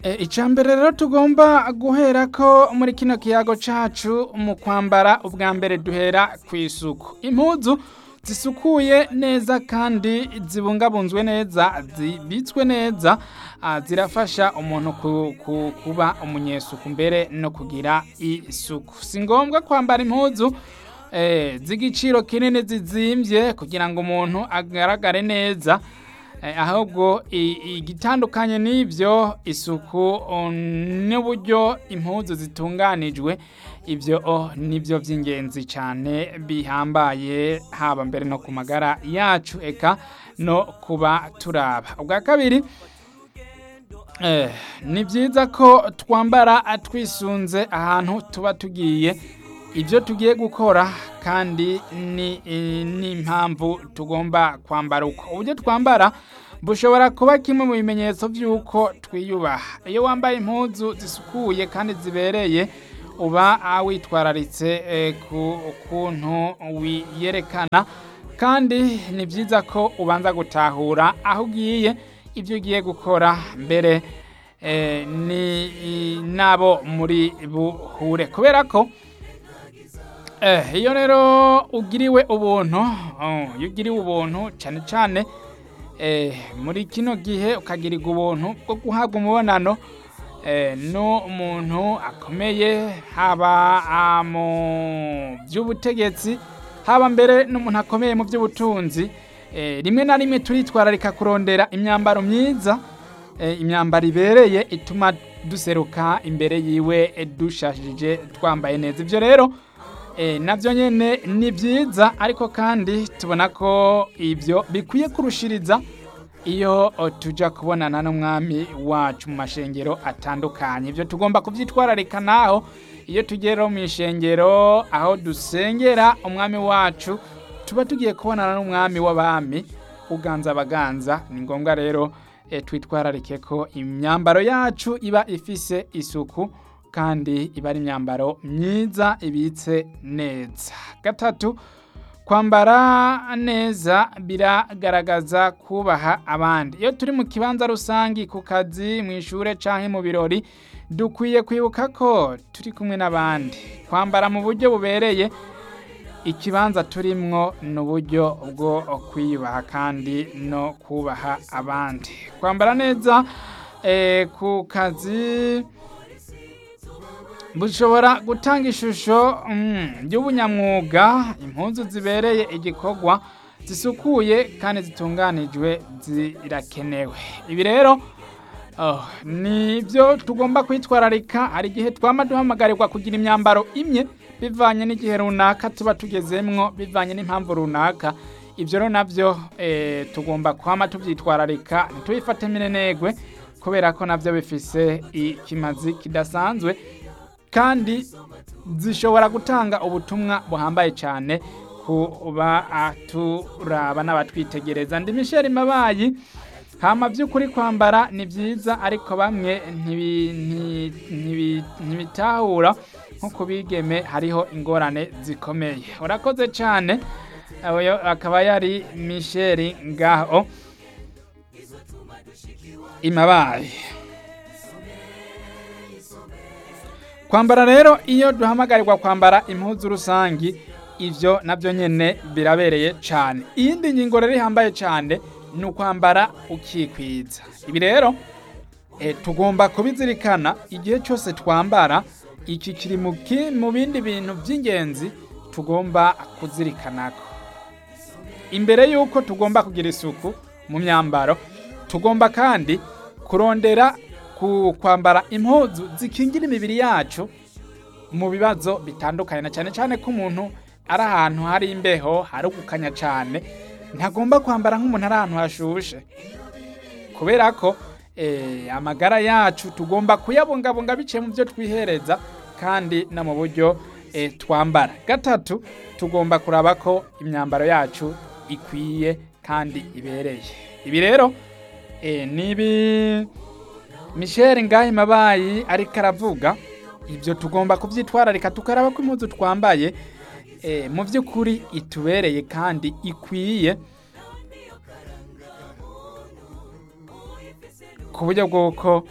icya mbere rero tugomba guhera ko muri kino kiyago cyacu mu kwambara ubwa mbere duhera ku isuku impuzu zisukuye neza kandi zibungabunzwe neza zibitswe neza zirafasha umuntu kuba umunyesuku mbere no kugira isuku si ngombwa kwambara impuzu z'igiciro kinini zizimbye kugira ngo umuntu agaragare neza ahubwo igitandukanye n'ibyo isuku n'uburyo impuzu zitunganijwe ibyo nibyo by'ingenzi cyane bihambaye haba mbere no ku magara yacu eka no kuba turaba ubwa kabiri ni byiza ko twambara twisunze ahantu tuba tugiye ibyo tugiye gukora kandi ni impamvu tugomba kwambara uko uburyo twambara bushobora kuba kimwe mu bimenyetso by'uko twiyubaha iyo wambaye impuzu zisukuye kandi zibereye uba witwararitse ku kuntu wiyerekana kandi ni byiza ko ubanza gutahura aho ugiye ibyo ugiye gukora mbere ni nabo muri buhure kubera ko iyo rero ugiriwe ubuntu iyo ugiriwe ubuntu cyane cyane muri kino gihe ukagirirwa ubuntu bwo guhabwa umubonano n'umuntu akomeye haba mu by'ubutegetsi haba mbere n'umuntu akomeye mu by'ubutunzi rimwe na rimwe turitwararika kurondera imyambaro myiza imyambaro ibereye ituma duseruka imbere yiwe dushashije twambaye neza ibyo rero nabyo nyine ni byiza ariko kandi tubona ko ibyo bikwiye kurushiriza iyo tujya kubonana n'umwami wacu mu mashengero atandukanye ibyo tugomba kubyitwararika naho iyo tugera mu ishengero aho dusengera umwami wacu tuba tugiye kubonana n'umwami w'abami uganza abaganza ni ngombwa rero twitwararike ko imyambaro yacu iba ifise isuku kandi iba ari imyambaro myiza ibitse neza gatatu kwambara neza biragaragaza kubaha abandi iyo turi mu kibanza rusange ku kazi mu ishuri cyangwa mu birori dukwiye kwibuka ko turi kumwe n'abandi kwambara mu buryo bubereye ikibanza turimwo ni uburyo bwo kwiyubaha kandi no kubaha abandi kwambara neza ku kazi bushobora gutanga ishusho y'ubunyamwuga impunzu zibereye igikorwa zisukuye kandi zitunganijwe zirakenewe ibi rero ni byo tugomba kwitwararika hari igihe twaba duhamagarirwa kugira imyambaro imwe bivanye n'igihe runaka tuba tugezemwo bivanye n'impamvu runaka ibyo rero nabyo tugomba kwama tubyitwararika ntitubifate minenegwe kubera ko nabyo bifise ikimazi kidasanzwe kandi zishobora gutanga ubutumwa buhambaye cyane kuba turaba n'abatwitegereza ndi misheri mabayi hama by'ukuri kwambara ni byiza ariko bamwe ntibitahura nko ku bigeme hariho ingorane zikomeye urakoze cyane akaba yari misheri ngaho imabaye kwambara rero iyo duhamagarirwa kwambara impuzu rusange ibyo nabyo nyine birabereye cyane iyindi ngingo rero ihambaye cyane ni ukwambara ukikwiza ibi rero tugomba kubizirikana igihe cyose twambara iki kiri mu bindi bintu by'ingenzi tugomba kuzirikana ko imbere y'uko tugomba kugira isuku mu myambaro tugomba kandi kurondera kwambara impuzu zikingira imibiri yacu mu bibazo bitandukanye na cyane cyane ko umuntu ari ahantu hari imbeho hari ugukanya cyane ntagomba kwambara nk'umuntu ari ahantu hashushe kubera ko amagara yacu tugomba kuyabungabunga biciye mu byo twihereza kandi no mu buryo twambara gatatu tugomba kuraba ko imyambaro yacu ikwiye kandi ibereye ibi rero ni ibi Michel ngahe mabayi ariko aravuga ibyo tugomba kubyitwararika tukaraba ko impuzu twambaye mu by'ukuri itubereye kandi ikwiye ku buryo bw'uko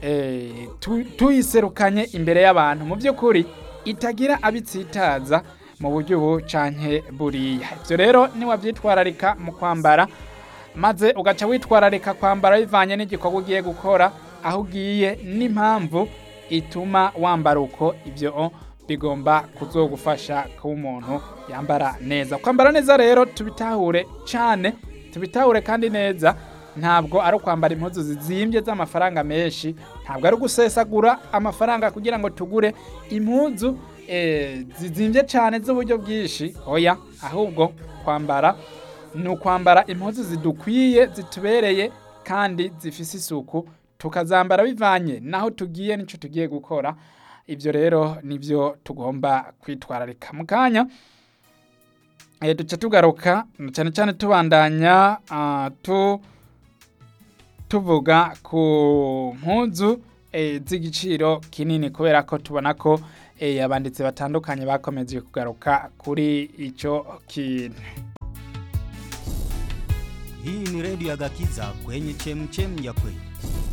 eh, tu- tuyiserukanye imbere y'abantu mu by'ukuri itagira abitsitaza mu buryo ubu canke buriya ivyo rero niwavyitwararika mu kwambara maze ugaca witwararika kwambara bivanye n'igikorwa ugiye gukora aho ugiye n'impamvu ituma wambara uko ibyo bigomba kuzogufasha kuba umuntu yambara neza kwambara neza rero tubitahure cyane tubitahure kandi neza ntabwo ari ukwambara impuzu zizimbye z'amafaranga menshi ntabwo ari ugusesagura amafaranga kugira ngo tugure impuzu eh, zizimbye cyane z'uburyo bwinshi oya ahubwo kwambara ni ukwambara impuzu zidukwiye zitubereye kandi zifise isuku tukazambara bivanye naho tugiye n'icyo tugiye gukora ibyo rero nibyo tugomba kwitwararika mu kanya eh, duca tugaruka cyane cyane tubandanya ah, tu tuvuga ku mpuzu eh, z'igiciro kinini kubera ko tubona ko eh, abanditsi batandukanye bakomeje kugaruka kuri icyo kintu Hii ni redio ya Gakiza kwenye chemchem ya kweli.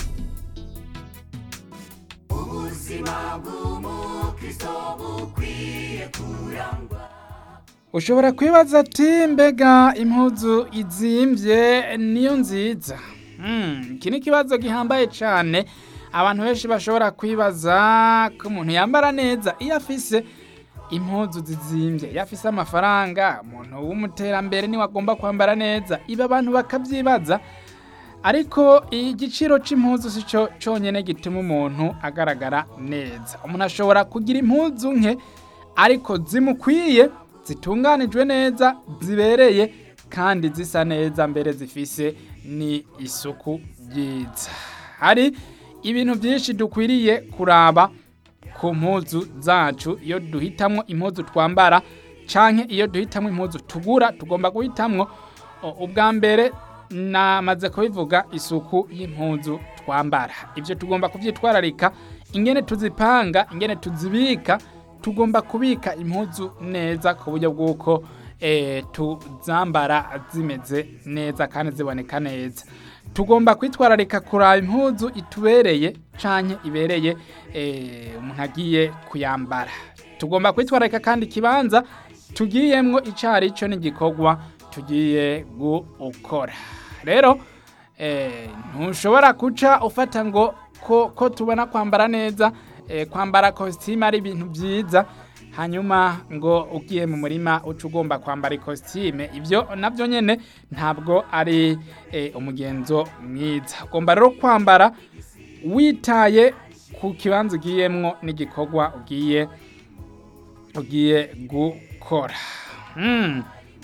ushobora kwibaza ati mbega impuzu izimbye niyo nziza Hmm, iki ni ikibazo gihambaye cyane abantu benshi bashobora kwibaza ko umuntu yambara neza iyo afise impuzu zizimbye iyo afise amafaranga umuntu w'umuterambere niwe agomba kwambara neza ibi abantu bakabyibaza ariko igiciro c'impuzu si cyo cyonyine gituma umuntu agaragara neza umuntu ashobora kugira impuzu nke ariko zimukwiye zitunganijwe neza zibereye kandi zisa neza mbere zifise ni isuku ryiza hari ibintu byinshi dukwiriye kuraba ku mpuzu zacu iyo duhitamwo impuzu twambara canke iyo duhitamwo impuzu tugura tugomba guhitamwo o, ubwa mbere namaze kubivuga isuku y'impuzu twambara ibyo tugomba kubyitwararika ingene tuzipanga ingene tuzibika tugomba kubika impuzu neza ku buryo bw'uko eh, tuzambara zimeze neza kandi ziboneka neza tugomba kwitwararika kuraba impuzu itubereye canke ibereye eh, umuntu agiye kuyambara tugomba kwitwararika kandi ikibanza tugiyemwo icari cyo n'igikorwa tugiye gukora rero eh, ntushobora guca ufata ngo ko, ko tubona kwambara neza eh, kwambara kositimu ari ibintu byiza hanyuma ngo ugiye mu murima uca ugomba kwambara ikositime ibyo nabyo nyine ntabwo ari eh, umugenzo mwiza ugomba rero kwambara witaye ku kibanza ugiyemwo n'igikorwa ugiye ugiye gukora Hmm.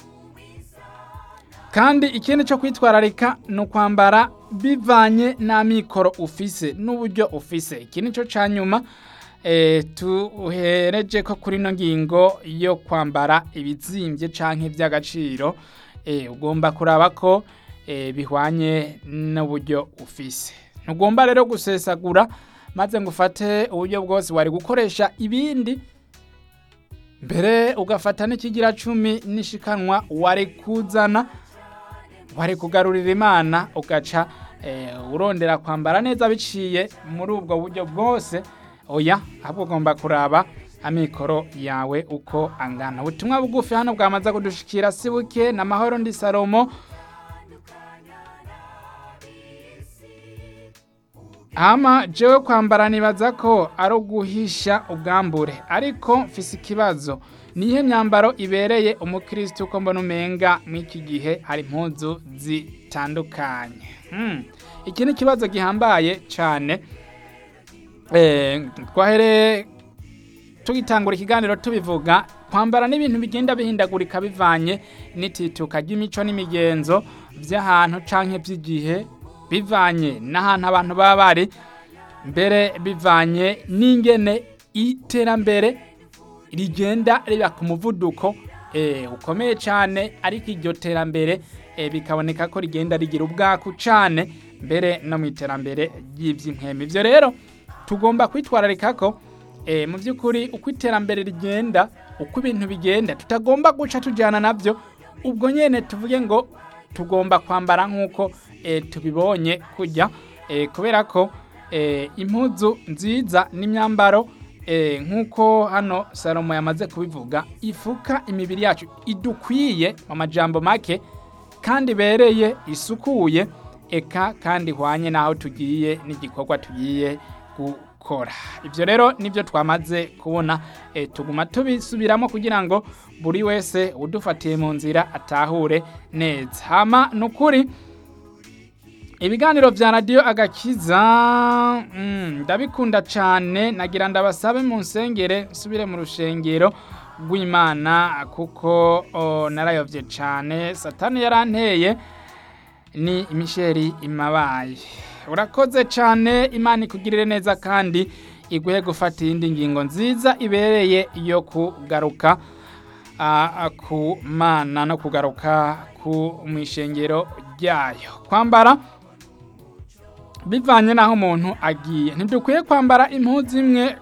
kandi ikindi cyo kwitwararika ni ukwambara bivanye n'amikoro ufise n'uburyo ufise iki ni cyo cya nyuma eh, tuhereje ko kuri ino ngingo yo kwambara ibizimbye canke iby'agaciro eh, ugomba kuraba ko eh, bihwanye n'uburyo ufise ntugomba rero gusesagura maze ngo ufate uburyo bwose wari gukoresha ibindi mbere ugafata n'ikigira cumi n'ishikanwa wari kuzana wari kugarurira imana ugaca eh, urondera kwambara neza biciye muri ubwo buryo bwose oya ahubwo ugomba kuraba amikoro yawe uko angana ubutumwa bugufi hano bwamaze kudushikira si buke na mahoro ndi salomo ama jewe kwambara nibaza ko ari uguhisha ubwambure ariko mfise ikibazo nihe myambaro ibereye umukristo uko mbona umenga mw'iki gihe hari impuzu zitandukanye hmm. iki ni ikibazo gihambaye cyane eh, twahereye tugitangura ikiganiro tubivuga kwambara n'ibintu bigenda bihindagurika bivanye n'itituka ry'imico n'imigenzo by'ahantu canke by'igihe bivanye n'ahantu abantu baba bari mbere bivanye n'ingene iterambere rigenda riba ku muvuduko eh, ukomeye cyane ariko iryo terambere eh, bikaboneka ko rigenda rigira ubwaku cyane mbere no mu iterambere ry'iby'inkemi ibyo rero tugomba kwitwararika ko eh, mu by'ukuri uko iterambere rigenda uko ibintu bigenda tutagomba guca tujyana nabyo ubwo nyine tuvuge ngo tugomba kwambara nk'uko eh, tubibonye kujya eh, kubera ko eh, impuzu nziza n'imyambaro eh, nk'uko hano salomo yamaze kubivuga ifuka imibiri yacu idukwiye mu majambo make kandi ibereye isukuye eka kandi ihwanye n'aho tugiye n'igikorwa tugiye gukora ibyo rero nibyo twamaze kubona eh, tuguma tubisubiramo kugira ngo buri wese udufatiye mu nzira atahure neza hama ni ukuri ibiganiro vya radiyo agakiza mm, ndabikunda cyane nagira ndabasabe mu nsengere nsubire mu rushengero rw'imana kuko oh, narayovye cyane satani yaranteye ni imisheri imabaye urakoze cyane imana ikugirire neza kandi iguhe gufata iyindi ngingo nziza ibereye yo kugaruka ah, ku mana no kugaruka ku mwishengero ryayo kwambara bivanye n'aho umuntu agiye ntidukwiye kwambara impuzu imwe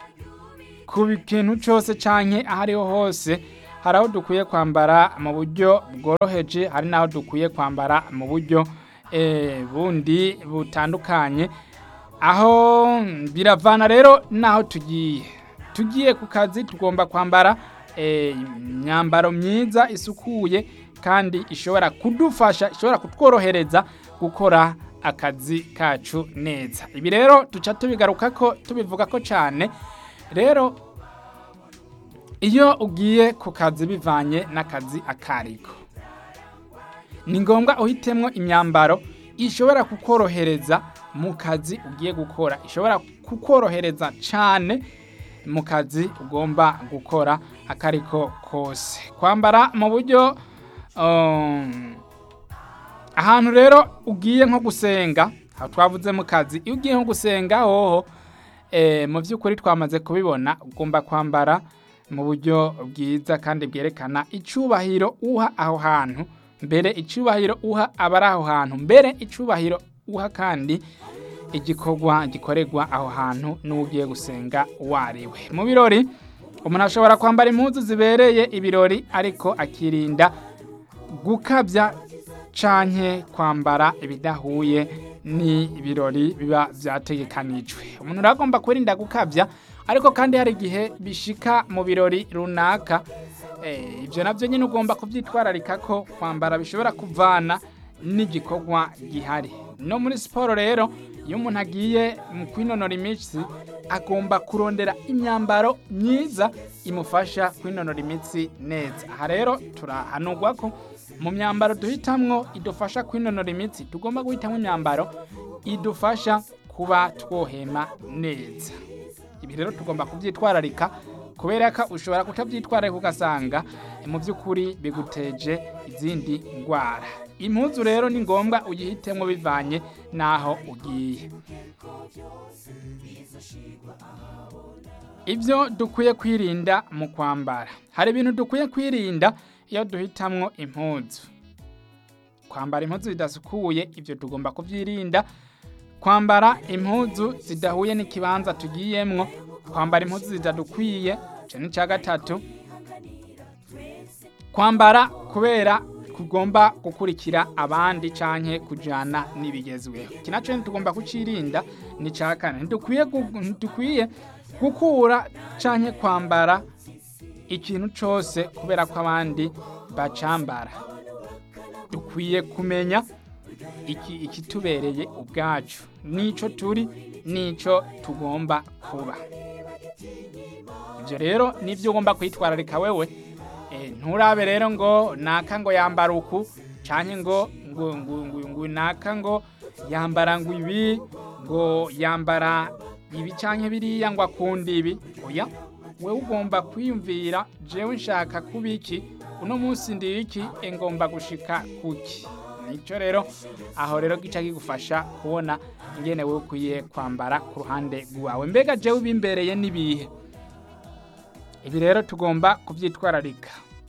ku kintu cyose cyangwa aho ariho hose hari aho dukwiye kwambara mu buryo bworoheje hari n'aho dukwiye kwambara mu buryo eh, bundi butandukanye aho biravana rero n'aho tugiye tugiye ku kazi tugomba kwambara eh, imyambaro myiza isukuye kandi ishobora kudufasha ishobora kutworohereza gukora akazi kacu neza ibi rero duca tubigaruka ko tubivuga ko cyane rero iyo ugiye ku kazi bivanye n'akazi akariko ni ngombwa uhitemwo imyambaro ishobora kukorohereza mu kazi ugiye gukora ishobora kukorohereza cyane mu kazi ugomba gukora akariko kose kwambara mu buryo um, ahantu rero ugiye nko gusenga aho twavuze mu kazi iyo ugiye nko gusenga hoho eh, mu by'ukuri twamaze kubibona ugomba kwambara mu buryo bwiza kandi bwerekana icyubahiro uha aho hantu mbere icyubahiro uha abari aho hantu mbere icyubahiro uha kandi igikorwa gikorerwa aho hantu n'ugiye gusenga wariwe mu birori umuntu ashobora kwambara impuzu zibereye ibirori ariko akirinda gukabya canke kwambara ibidahuye ni ibirori biba vyategekanijwe umuntu uragomba kwirinda gukabya ariko kandi hari igihe bishika mu birori runaka eh, ivyo navyo nyine ugomba kuvyitwararika ko kwambara bishobora kuvana n'igikorwa gihari no muri siporo rero iyo umuntu agiye mu kwinonora imitsi agomba kurondera imyambaro myiza imufasha kwinonora imitsi neza aha rero turahanurwa ko mu myambaro duhitamwo idufasha kwinonora imitsi tugomba guhitamo imyambaro idufasha kuba twohema neza ibi rero tugomba kubyitwararika kubera ko ushobora kutabyitwararika ugasanga mu by'ukuri biguteje izindi ndwara impuzu rero ni ngombwa uyihitemo bivanye n'aho ugiye ibyo dukwiye kwirinda mu kwambara hari ibintu dukwiye kwirinda iyo duhitamwo impuzu kwambara impuzu zidasukuye ibyo tugomba kubyirinda kwambara impuzu zidahuye n'ikibanza tugiyemwo kwambara impuzu zitadukwiye icyo ni icya gatatu kwambara kubera tugomba gukurikira abandi canke kujana n'ibigezweho iki nacyo tugomba kucirinda ni icya kane ntidukwiye gu- ntidukwiye gukura canke kwambara ikintu cyose kubera ko abandi bacambara dukwiye kumenya iki ikitubereye ubwacu nico turi nico tugomba kuba ibyo rero nibyo ugomba kwitwararika wewe Eh, nturabe rero ngo naka ngo yambara uku canke ngo ngo ngo ngo, ngo naka ngo yambara ngo ibi ngo yambara ibi canke biriya ngo akunda ibi oya wewe ugomba kwiyumvira jewe nshaka kuba iki uno munsi ndi iki e ngomba gushika kuki nicyo rero aho rero gica kigufasha kubona ingene wewe ukwiye kwambara ku ruhande rwawe mbega jewe bimbereye n'ibihe ibi rero tugomba kubyitwararika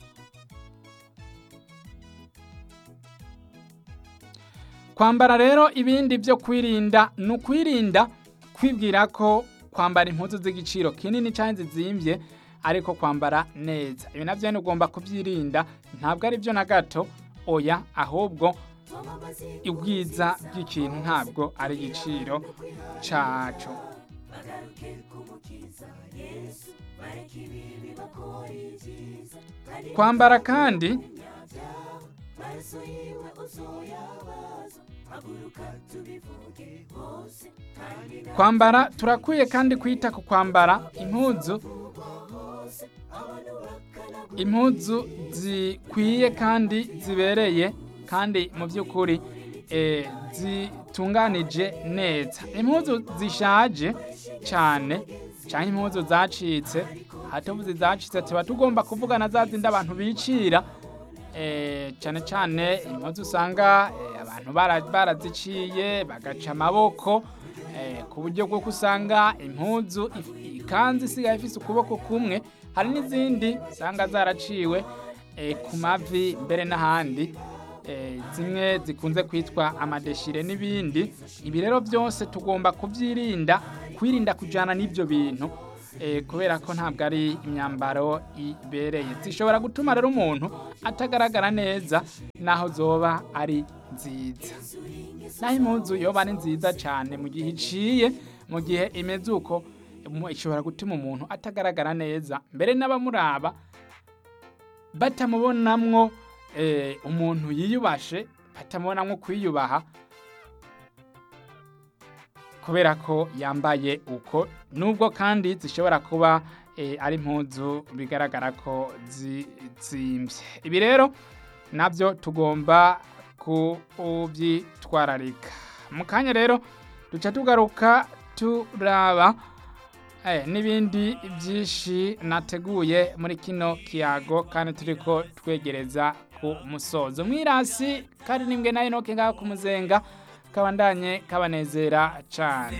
kwambara rero ibindi byo kwirinda ni ukwirinda kwibwira ko kwambara impuzu z'igiciro kinini cyangwa zizimbye ariko kwambara neza ibi nabyo ni ugomba kubyirinda ntabwo ari byo na gato oya ahubwo ubwiza bw'ikintu ntabwo ari igiciro caco kwambara kandi kwambara turakwiye kandi kwita ku kwambara impuzu impuzu zikwiye kandi zibereye kandi mu by'ukuri eh, zitunganije neza impuzu zishaje cyane cyangwa impuzu zacitse hatavuze zacitse tuba tugomba kuvugana za zindi abantu bicira eh, cyane cyane impuzu usanga eh, abantu bara- baraziciye bagaca amaboko eh, ku buryo bwo usanga impuzu if- ikanzu isigaye ifise ukuboko kumwe hari n'izindi usanga zaraciwe eh, ku mavi mbere n'ahandi eh, zimwe zikunze kwitwa amadeshire n'ibindi ibi rero byose tugomba kubyirinda kwirinda kujyana n'ibyo bintu eh, kubera ko ntabwo ari imyambaro ibereye zishobora gutuma rero umuntu atagaragara neza naho zoba ari nziza naho impuzu yoba ari nziza cyane mu gihe iciye mu gihe imeze uko mu- ishobora gutuma umuntu atagaragara neza mbere n'abamuraba batamubonamwo eh, umuntu yiyubashe batamubonamwo kwiyubaha kubera ko yambaye uko nubwo kandi zishobora kuba eh, ari impuzu bigaragara ko zizimbye ibi rero nabyo tugomba kubyitwararika mu kanya rero duca tugaruka turaba eh, n'ibindi byinshi nateguye muri kino kiyago kandi turiko twegereza ku musozo mwirasi kandi nimbwe nayo noke ngaho ku muzenga kabandanye kabanezera cane